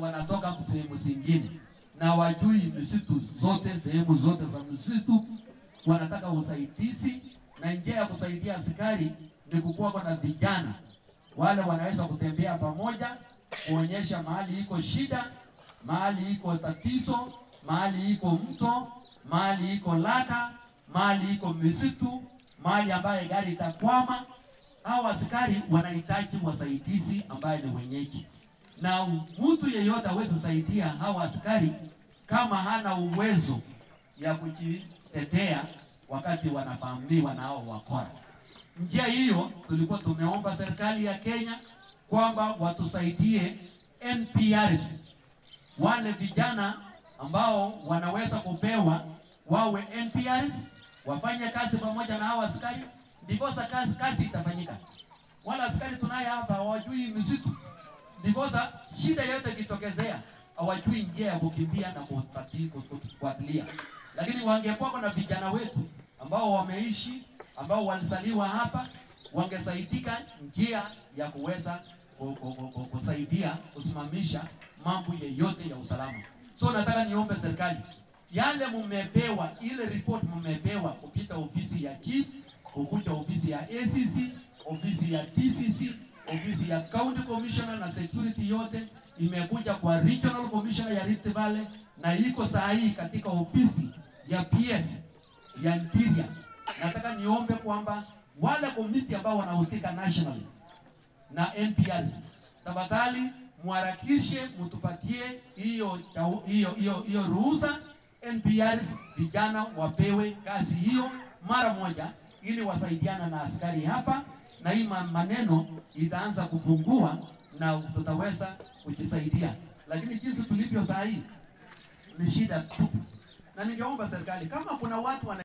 wanatoka sehemu zingine na wajui misitu zote, sehemu zote za msitu, wanataka usaidizi, na njia ya kusaidia askari ni kukuwa na vijana wale wanaweza kutembea pamoja, kuonyesha mahali iko shida, mahali iko tatizo, mahali iko mto, mahali iko lada, mahali iko misitu, mahali ambaye gari itakwama. Hao askari wanahitaji wasaidizi ambaye ni wenyeji, na mtu yeyote hawezi saidia hao askari kama hana uwezo ya kujitetea wakati wanavamiwa na hao wakora. Njia hiyo tulikuwa tumeomba serikali ya Kenya kwamba watusaidie NPRs, wale vijana ambao wanaweza kupewa wawe NPRs, wafanye kazi pamoja na hao askari, ndiposa kazi, kazi itafanyika. Wala askari tunaye hapa hawajui misitu, ndiposa shida yote ikitokezea hawajui njia ya kukimbia na kupati- kufuatilia. Lakini wangekuwa na vijana wetu ambao wameishi ambao walizaliwa hapa wangesaidika njia ya kuweza ku- ku- ku- ku- kusaidia kusimamisha mambo yeyote ya usalama. So nataka niombe serikali, yale mumepewa, ile report mumepewa kupita ofisi ya chief, kukuja ofisi ya ACC, ofisi ya DCC, ofisi ya county commissioner na security yote imekuja kwa regional commissioner ya Rift Valley na iko saa hii katika ofisi ya PS ya interior. Nataka niombe kwamba wale komiti ambao wanahusika nationally na NPRs, tafadhali mharakishe, mtupatie hiyo hiyo hiyo hiyo ruhusa NPRs, vijana wapewe kazi hiyo mara moja, ili wasaidiana na askari hapa, na hii ma- maneno itaanza kupungua na tutaweza kujisaidia, lakini jinsi tulivyo saa hii ni shida tupu, na ningeomba serikali kama kuna watu wana